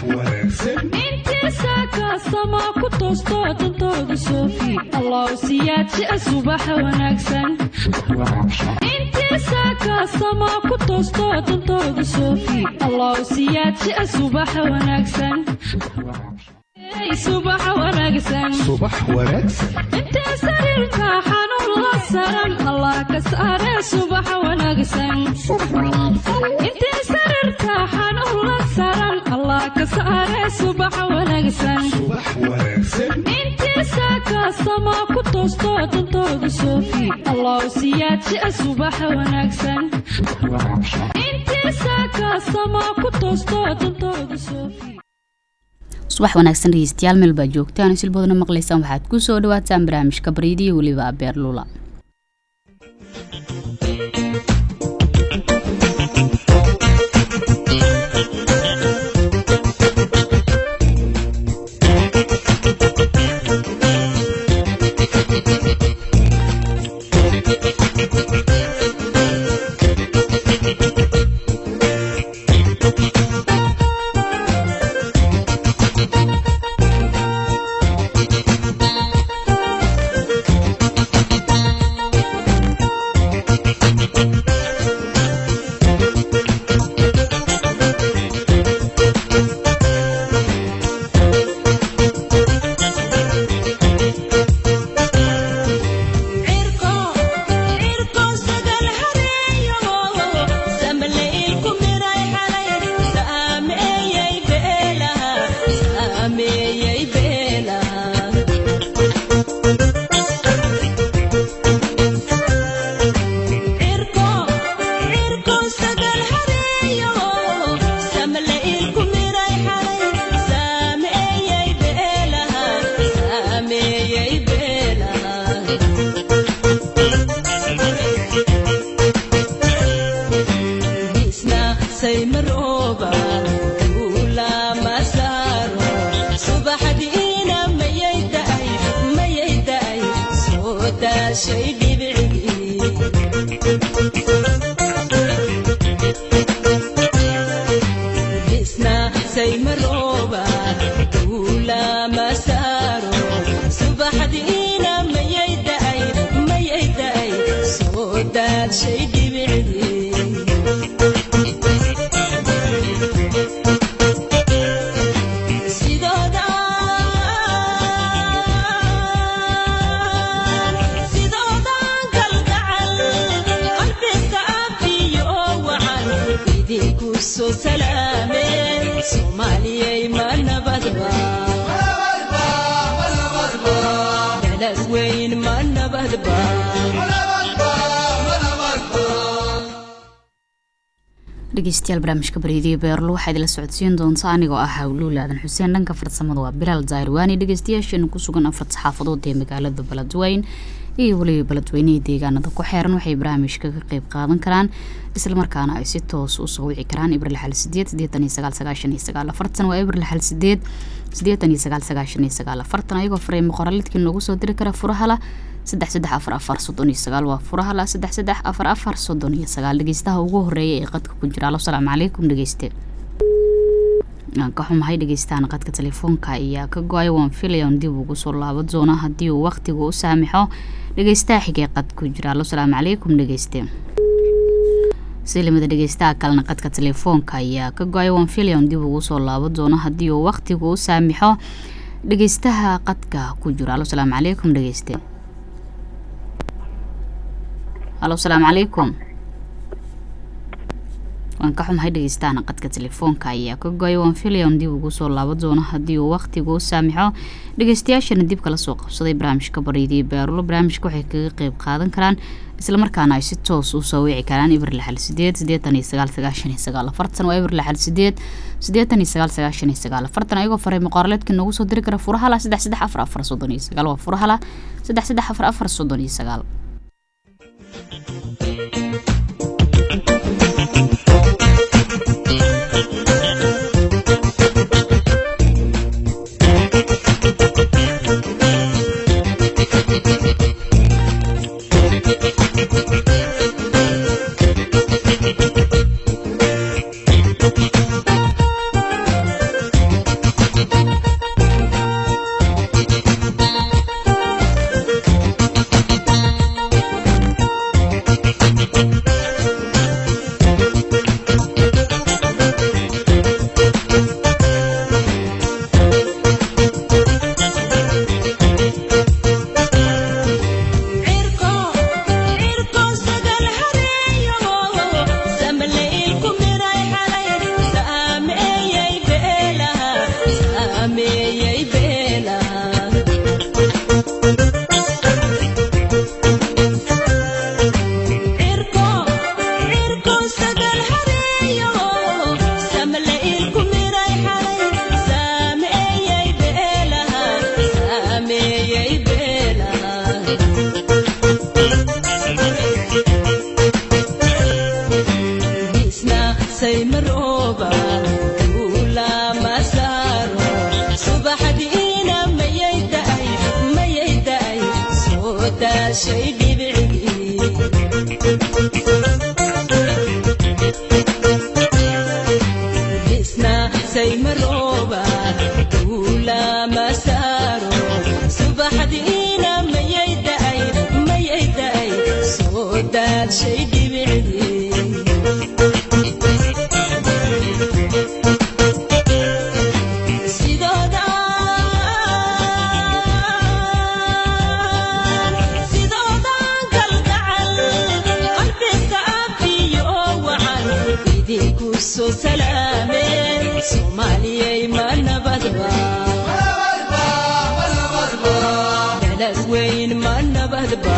intiisa kaasama ku toosto dantooda soofi allow siyaadjia subaxa wanaagsan intiisa kaasama ku toosto dantooda soofi allow siyaadjia subaxa wanaagsan subaxa wanaagsan subax wanaagsan intee sariirka xanuun la saran allah ka saare subaxa wanaagsan intee sariirka xanuun la saran allah ka saare subaxa wanaagsan subax wanaagsan intiisa kaasama ku toosto dantooda soofi allow siyaadjia subaxa wanaagsan intiisa kaasama ku toosto dantooda soofi subax wanaagsan dhegeystayaal meel baa joogtaan silboodna maqlaysaan waxaad ku soo dhawaataan barnaamijka baryadiyo weliba abeerlula dhegeystayaal barnaamijka bareediyo beerlo waxaa idila socodsiin doonta anigoo ah hawluul aadan xuseen dhanka farsamada waa bilaal zayrwaani dhegeystayaasheena ku sugan afar saxaafadood ee magaalada baladweyn iyo weliba baladweynihii deegaanada ku xeeran waxay barnaamijka ka qeyb qaadan karaan islamarkaana ay si toos usoo wici karaan ibril xal sideed sideetan iyo sagaal sagaashan iyo sagaal afartan waa ibril xal sideed sideetan iyo sagaal sagaashan iyo sagaal afartan ayagoo fareymo qoraalidkii noogu soo diri kara furahala saddex saddex afar afar soddon iyo sagaal waa furahala saddex saddex afar afar soddon iyo sagaal dhegeystaha ugu horeeya ee qadka ku jira alo salaamu calaykum dhegeyste aan ka xumahay dhegeystahan qadka telefoonka ayaa ka go-ay waan filayan dib ugu soo laabo doona haddii uu waqtigu u saamixo dhegeystaha xigee qad ku jira alo salaamu calaykum dhegeyste silimada dhegeystaha kalena qadka telefoonka ayaa ka go-ay waan filayan dib ugu soo laabo doona haddii uu waqtigu u saamixo dhegeystaha qadka ku jira alo salaamu calaykum dhegeyste alo salaamu calaykum waan ka xumahay dhegeystaana qadka telefoonka ayaa ka go-ay waan filayan dib ugu soo laabo doono haddii uu waqtigu u saamixo dhegeystayaashana dib kala soo qabsaday barnaamijka baryadii baarulo barnaamijka waxay kaga qeyb qaadan karaan islamarkaana ay si toos usoo wici karaan ibril xal sideed sideetan iyo sagaal sagaashan iyo sagaal afartan waa ibril xal sideed sideetan iyo sagaal sagaashan iyo sagaal afartan ayagoo faray muqaaraleedka noogu soo diri kara furahala saddex saddex afar afar soddon iyo sagaal waa furahala saddex saddex afar afar soddon iyo sagaal guray marooba duula ma saaro subaxdiina mayay da'ay mayay da'ay soo daadshay dhibicdii sidoodan kalgacal qalbiga afiyo wacan idinku soo salaameen soomaaliyay ma nabadba dalad weyn ma nabadba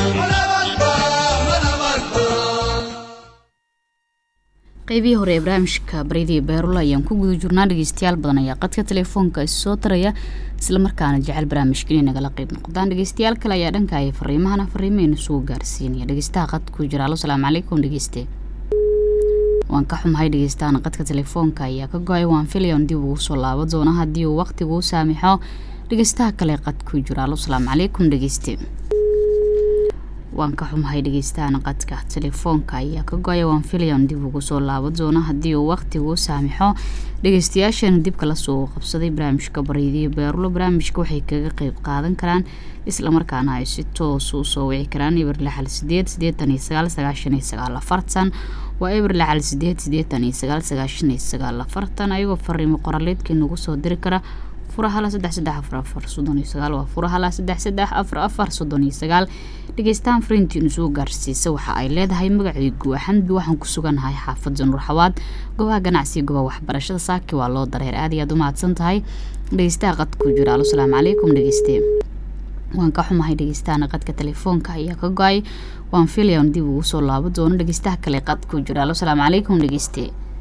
qeybihii hore ee barnaamijka baryadii beerula ayaan ku guda jirnaa dhegeystayaal badan ayaa qadka telefoonka is soo taraya islamarkaana jecel barnaamijka inay nagala qeyb noqdaan dhegeystayaal kale ayaa dhanka ay fariimahana fariimeyna soo gaarsiinaya dhegeystaha qadka ku jira alo salaamu calaykum dhegeyste waan ka xumahay dhegeystaana qadka telefoonka ayaa ka go-ay waan filayan dib ugu soo laabo doona haddii uu waqtigu u saamixo dhegeystaha kale qad ku jira alo salaamu calaykum dhegeyste waan ka xumahay dhegeystaana qadka telefoonka ayaa ka go-aya waan filayan dib ugu soo laabo doona haddii uu waqtigu u saamixo dhegeystayaashana dib kala soo qabsaday barnaamijka baryadiyo beerulo barnaamijka waxay kaga qeyb qaadan karaan islamarkaana ay si toos u soo wici karaan eber lixal sideed sideetan iyo sagaal sagaashan iyo sagaal afartan waa eber lixal sideed sideetan iyo sagaal sagaashan iyo sagaal afartan ayagoo fariimo qoraleedkii nagu soo diri kara furahala saddex saddex afar afar soddon iyo sagaal waa furahala saddex saddex afar afar soddon iyo sagaal dhegeystaan fariintiinu soo gaarsiisa waxa ay leedahay magacaygu axamdi waxaan ku suganahay xaafadda nurxawaad gobaha ganacsiga gobaha waxbarashada saaki waa loo dareer aad iyo aad u mahadsan tahay dhegeystaha qad ku jira alo salaamu calaykum dhegeyste waan ka xumahay dhegeystaana qadka telefoonka ayaa ka go-ay waan filayan dib ugu soo laabo doono dhegeystaha kale qad ku jira alo salaamu calaykum dhegeyste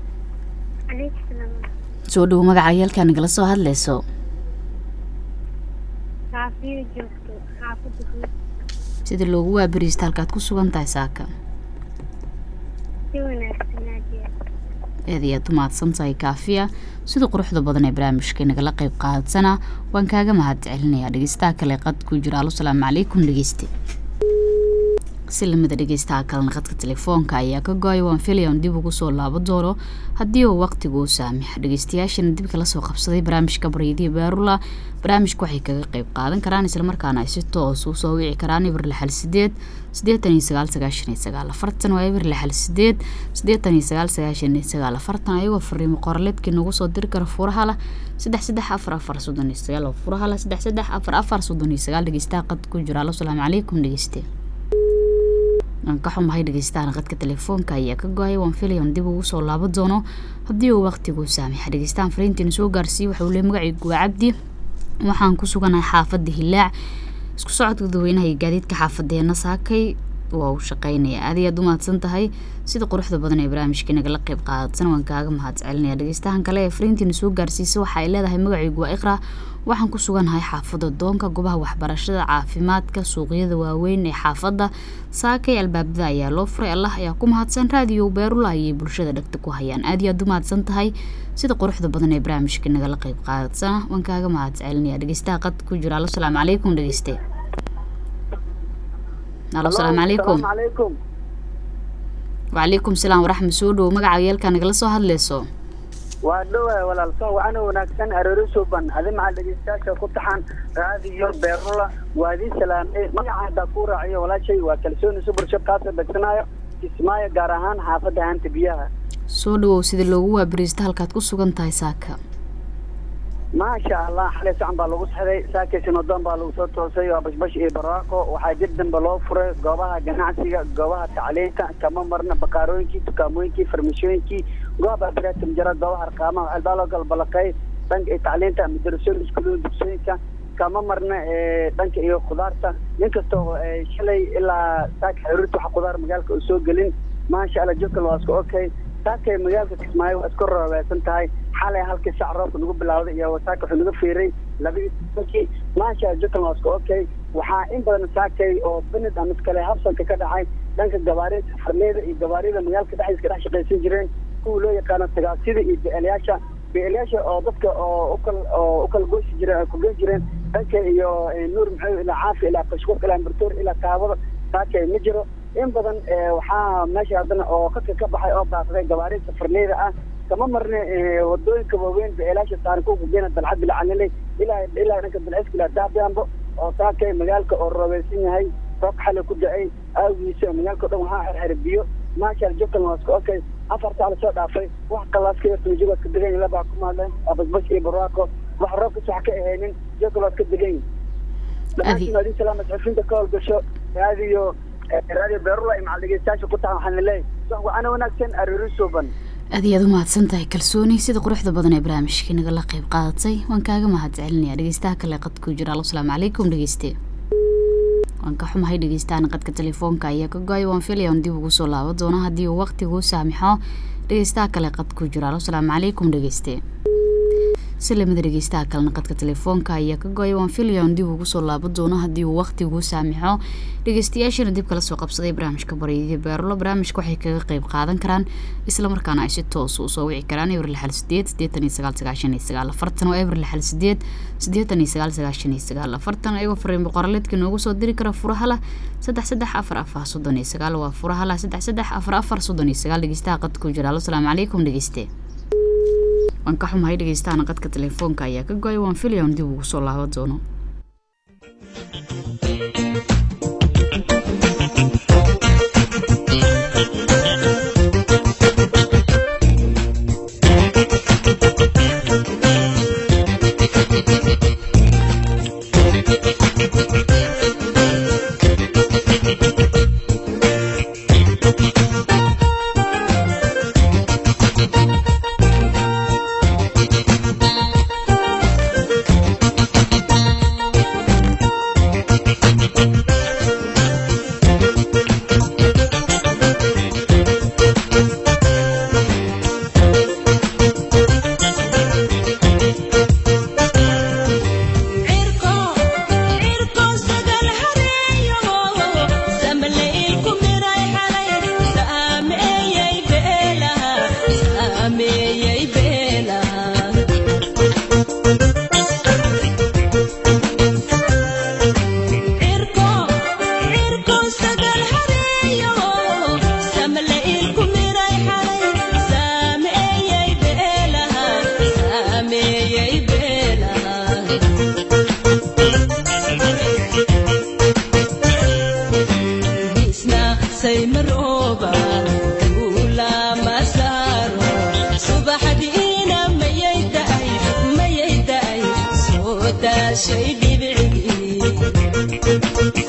soo dhowo magaca yeelkaa nagala soo hadleyso kaafiyo joogto xaafadda guud sida loogu waabariista halkaad ku sugan tahay saaka si wanaagsan aadiya aad iyo aad u mahadsan tahay kaafiya sida quruxda badan ee barnaamijka nagala qeyb qaadatsana waan kaaga mahad celinayaa dhegeystaha kale qad ku jira alo salaamu calaykum dhegeyste si lamida dhegeystaha kalena qadka telefoonka ayaa ka go-ay waan filayan dib ugu soo laabo doono haddii uu waqtigu u saamixa dhegeystayaashana dib kala soo qabsaday barnaamijka baryadii beerula barnaamijka waxay kaga qeyb qaadan karaan islamarkaana ay si toos u soo wici karaan eber lixal sideed sideetan iyo sagaal sagaashan iyo sagaal afartan waa eber lixal sideed sideetan iyo sagaal sagaashan iyo sagaal afartan ayagoo fariimo qoraleedkii nagu soo diri kara furaha lah saddex saddex afar afar soddon iyo sagaal oo furaha lah saddex saddex afar afar soddon iyo sagaal dhegeystaha qad ku jira alo salaamu calaykum dhegeyste aan ka xumahay dhegeystaana qadka telefoonka ayaa ka go-ay waan filayan dib ugu soo laabo doono haddii uu waqtigu saamixa dhegeystaan fariintiina soo gaarsiiye waxauu le magacaygu waa cabdi waxaan ku suganahay xaafadda hilaac isku socodka dadweynaha iyo gaadiidka xaafadeena saakay waa uu shaqeynaya aad iyo aad u mahadsan tahay sida quruxda badan ee barnaamijka nagala qeyb qaadatan waan kaaga mahad celinaya dhegeystahan kale ee fariintiina soo gaarsiisa waxa ay leedahay magacaygu waa iqra waxaan ku suganahay xaafadda doonka gobaha waxbarashada caafimaadka suuqyada waaweyn ee xaafadda saakay albaabada ayaa loo furay allah ayaa ku mahadsan raadiyo beerula ayay bulshada dhagta ku hayaan aad iyo aad u mahadsan tahay sida quruxda badan ee barnaamijka nagala qeyb qaadatsana waan kaaga mahad celinaya dhegeystaha qad ku jira alo salaamu calaykum dhegeyste alo salaamu calaykum calaykum wacalaykum salaam waraxmat soo dhowo magaca yeelkaa nagala soo hadleyso waa dhowahay walaalso waxaana wanaagsan aroori suuban adi maxaa dhegeystayaasha ku taxan raadiyo beerula waa idin salaamay magaca haddaa kuu raaciyo walaashay waa kalsooni subursho kaasoo dhegsanaayo kismaayo gaar ahaan xaafadda haanta biyaha soo dhawow sida loogu waabariista halkaad ku sugan tahay saaka maasha allah xalay sacan baa lagu saxday saakaysin wadoon baa lagu soo toosay waa bashbash iyo barwaaqo waxaa jir dambe loo furay goobaha ganacsiga goobaha tacliinta kama marna bakaarooyinkii dukaamooyinkii farmashooyinkii goobaha biraata mujara goobaha arqaamaha waxaa loo galbalaqay dhanka iyo tacliinta madarasooyin iskuulada dugsooyinka kama marna dhanka iyo khudaarta nin kastoo shalay ilaa saaka xiriirta waxa khudaar magaalka oo soo gelin maasha allah jokal waa isku okay saakay magaalka kismaayo waa isku roobaysan tahay xalay halkii sac roobka nagu bilawday iyo saaka wuxuu naga fiiray laba iyo tobankii maasha jokal waa isku okay waxaa in badan saakay oo banid ama iskale habsanka ka dhacay dhanka gabaarida farleyda iyo gabaarida magaalka dhexdiisa ka dhex shaqaysan jireen kuwa loo yaqaano tagaasida iyo beelayaasha beelayaasha oo dadka oo ukal oo ukala goosi jireen ay kugen jireen dhanka iyo nuur maxamed ilaa caafi ilaa kashkuur ilaa martoor ilaa kaabada saakay ma jiro in badan waxaa meesha haddana oo qadka ka baxay oo baaqday gabaarida farleyda ah kama marne eh, wadooyinka waaweyn beelaasha taarikuhu kugeena dalcad bilcaniley ilaa ilaa dhanka bilciskila daabianbo oo saakay magaalka oo roobeysan yahay roog xale ku da-ay aagiisa magaalka o dhan waxaa xerxer biyo maasha jubkan waa iska okay afar saa lasoo dhaafay wax kalaaska yarta majigood ka degan yihin labaa ku maadleen waa basbash iyo barwaaqo wax roobkas wax ka ahaynin jokalood ka degan yihin dhammaantiin adii salaama saxufiinta ka howlgasho raadiyo eh, raadiyo beerula iyo macal dhegeystayaasha ku tahan waxaan leeyahay wax wacana wanaagsan aroori suuban aad iyo aad u mahadsan tahay kalsooni sida quruxda badan ee barnaamijka nagala qayb qaadatay waan kaaga mahad celinaya dhegeystaha kale qadku jira alo salaamu calaykum dhegeyste waan ka xumahay dhegeystahan qadka telefoonka ayaa ka go-ay waan filaya on dib ugu soo laabo doono haddii uu waqtigu saamixo dhegeystaha kale qadku jira alo salaamu calaykum dhegeyste si lamida dhegeystaha kalena qadka telefoonka ayaa ka go-ay waan filaya on dib ugu soo laabo doono haddii uu waqtigu saamixo dhegeystayaashana dib kala soo qabsaday barnaamijka baryadii beerulo barnaamijka waxay kaga qayb qaadan karaan islamarkaana ay si toos usoo wici karaan eber lixal sideed sideetan iyo sagaal sagaashan iyo sagaal afartan oo eber lixal sideed sideetan iyo sagaal sagaashan iyo sagaal afartan ayagoo fariin boqoraleedka noogu soo diri kara furahala saddex saddex afar afar soddon iyo sagaal waa furahala saddex saddex afar afar soddon iyo sagaal dhegeystaha qadku jira alo salaamu calaykum dhegeyste waan ka xumahay dhegeystahan qadka telefoonka ayaa ka go-ay waan filaya on dib ugu soo laabo doono cirko cirko sagal hareeyo samleylku miray xalay saameeyey beelaha saameeyey beelaha cirko cirko sagal hareeyo samleylku miray xalay saameeyey beelaha saameeyey beelaha isna saymarooba duula masaaro subaxdiina mayay daay mayay daay soo daashay dhibicii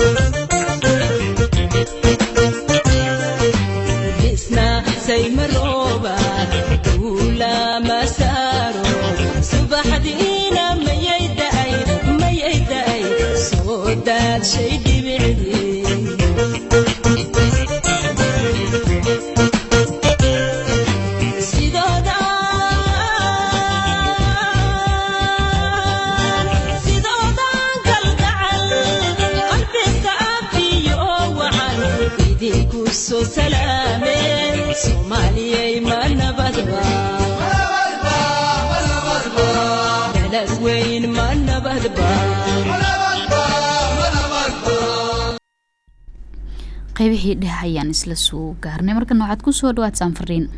isna saymarooba duula masaaro subaxdiina mayay daay mayay daay soo daashay dhibicii sidooda sidooda galgacal qalbiga afiyo wacan idinku soo salaameen soomaaliyay ma nabadba dalad weyn ma nabadba qaybihii dheh ayaan isla soo gaarnay markana waxaad ku soo dhawaad saanfariin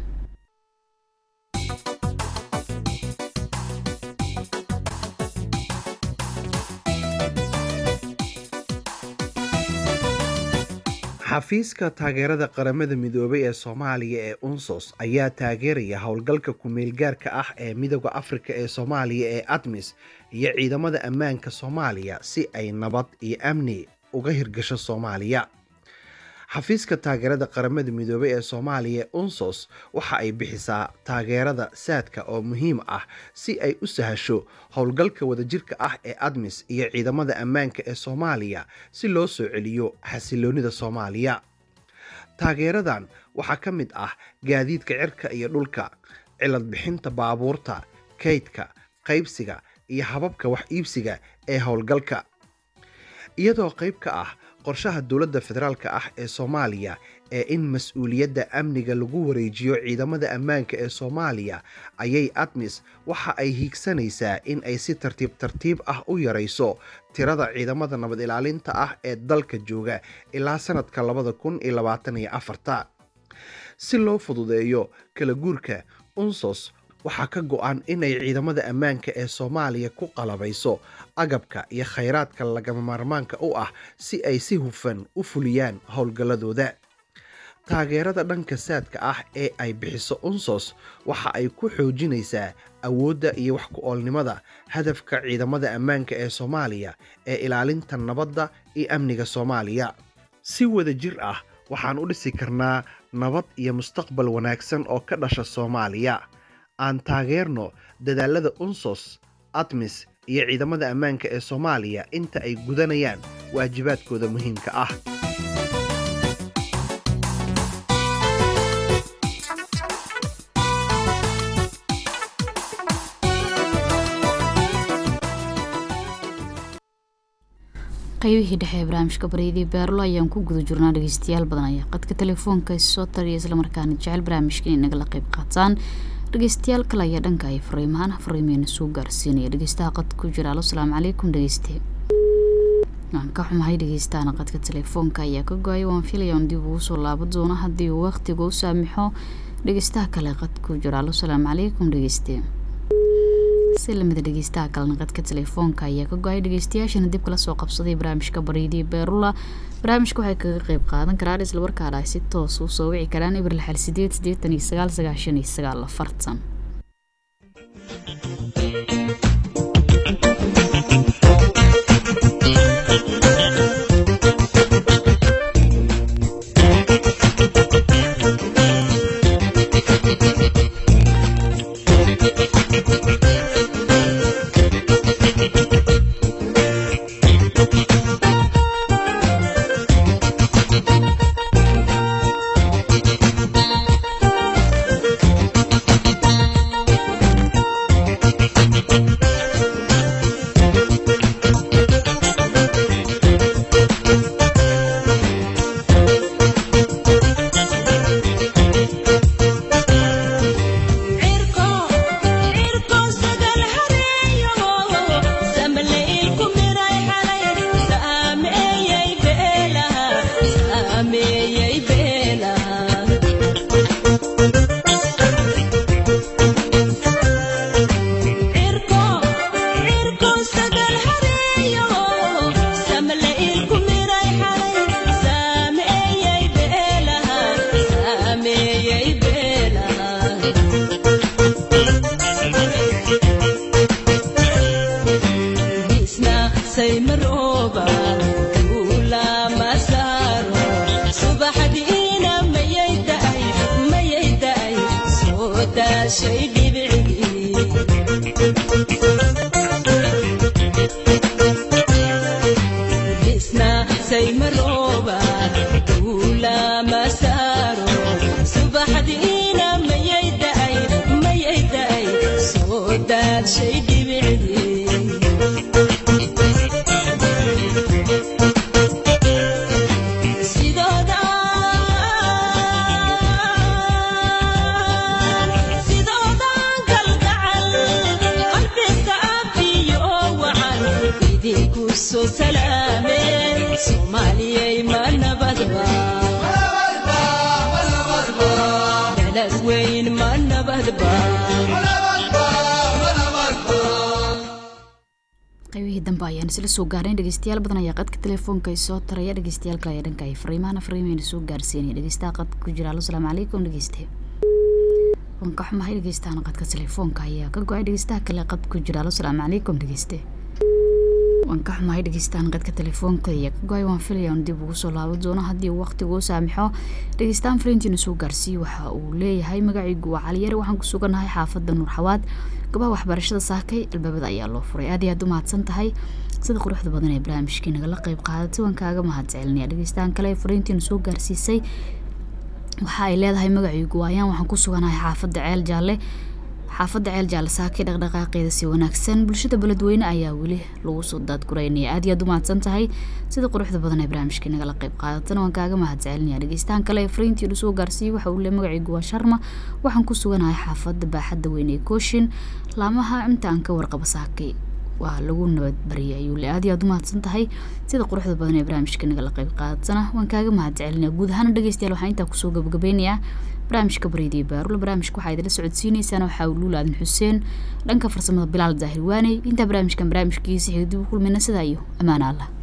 xafiiska taageerada qaramada midoobay ee soomaaliya ee unsos ayaa taageeraya howlgalka ku-meelgaarka ah ee midooda afrika ee soomaaliya ee admis iyo ciidamada ammaanka soomaaliya si ay nabad iyo amni uga hirgasho soomaaliya xafiiska taageerada qaramada midoobay ee soomaaliya ee unsos waxa ay bixisaa taageerada saadka oo muhiim ah si ay u sahasho howlgalka wadajirka ah ee admis iyo ciidamada ammaanka ee soomaaliya si loo soo celiyo xasiloonida soomaaliya taageeradan waxaa ka mid ah gaadiidka cirka iyo dhulka cilad bixinta baabuurta kaydka qaybsiga iyo hababka wax iibsiga ee howlgalka iyadoo qayb ka ah qorshaha dowladda federaalka ah ee soomaaliya ee in mas-uuliyadda amniga lagu wareejiyo ciidamada ammaanka ee soomaaliya ayay admis waxa ay hiigsanaysaa in ay si tartiib tartiib ah u yarayso tirada ciidamada nabad ilaalinta ah ee dalka jooga ilaa sanadka labada kun iyo labaatan iyo afarta si loo fududeeyo kala guurka unsos waxaa ka go-an inay ciidamada ammaanka ee soomaaliya ku qalabayso agabka iyo khayraadka lagama maarmaanka u ah si ay si hufan u fuliyaan howlgalladooda taageerada dhanka saadka ah ee ay bixiso unsos waxa ay ku xoojinaysaa awoodda iyo wax ku-oolnimada hadafka ciidamada ammaanka ee soomaaliya ee ilaalinta nabadda iyo amniga soomaaliya si wada jir ah waxaan u dhisi karnaa nabad iyo mustaqbal wanaagsan oo ka dhasha soomaaliya aan taageerno dadaalada unsos admis iyo ciidamada ammaanka ee soomaaliya inta ay gudanayaan waajibaadkooda muhiimka ah qaybihii dhexe ee barnaamijka bareydii beerlo ayaan ku guda jirnaa dhegeystayaal badan ayaa qadka telefoonka soo tariya islamarkaana jecel barnaamijka inay nagala qayb qaataan dhegeystayaal kale ayaa dhanka ay fariimahaan fariimeena soo gaarsiinaya dhegeystaha qad ku jira alo salaamu calaykum dhegeyste waan ka xumahay dhegeystaana qadka telefoonka ayaa ka go-ay waan filaya on dib ugu soo laabo doono haddii uu waqtiga u saamixo dhegeystaha kale qad ku jira alo salaamu calaykum dhegeyste si lamida dhegeystaha kalena qadka telefoonka ayaa ka go-ay dhegeystayaashana dib kala soo qabsaday barnaamijka bareydii beerula barnaamijka waxay kaga qeyb qaadan karaan islamarkaana ay si toos u soo wici karaan ibir lixal sideed sideetan iyo sagaal sagaashan iyo sagaal afartan qaybihii dambe ayaan isla soo gaarnay dhegeystayaal badan ayaa qadka telefoonka soo taraya dhegeystayaal kale ayaa dhanka ay fariimahana fariimeyna soo gaarsiinaya dhegeystaha qadka ku jira alo salaamu calaykum dhegeyste waan ka xumahay dhegeystahan qadka telefoonka ayaa ka go-ay dhegeystaha kale qad ku jira alo salaamu calaykum dhegeyste waan ka xumahay dhegeystahan qadka telefoonka ayaa ka go-ay waan filaya on dib ugu soo laabo doono haddii uu waqtigu u saamixo dhegeystahan fariintiina soo gaarsiiye waxa uu leeyahay magacaygu waa caliyare waxaan ku suganahay xaafadda nuur xawaad gabaha waxbarashada saakay albaabada ayaa loo furay aad iyo aad u mahadsan tahay sida quruxda badan ee barnaamijkii nagala qayb qaadatay waan kaaga mahad celinaya dhegeystahan kale ee fariintiina soo gaarsiisay waxa ay leedahay magacaygu waayaan waxaan ku suganahay xaafadda ceel jaalle xaafadda ceel jaalle saakay dhaqdhaqaaqeeda si wanaagsan bulshada beledweyne ayaa weli lagu soo daadguraynaya aad iyo aad u mahadsan tahay sida quruxda badan ee barnaamijkii nagala qayb qaadatana waan kaaga mahad celinaya dhegeystahan kale ee fariintiinu soo gaarsiiyey waxa uu le magacaygu waa sharma waxaan ku suganahay xaafadda baaxadda weyn ee kooshin laamaha inta aan ka warqabo saakay waa lagu nabadbariyay ayuu le aad iyo aad u mahadsan tahay sida quruxda badan ee barnaamijka nagala qayb qaadsana waan kaaga mahad celinaya guud ahaan dhegeystayaal waxaan intaa kusoo gabagabeynayaa barnaamijka bareediyo baarula barnaamijka waxaa idinla socodsiineysaan waxaa luul aadan xuseen dhanka farsamada bilaal daahir waaney intaa barnaamijkan barnaamijkiisa xiga dib u kulmayna sidaa iyo ammaan allah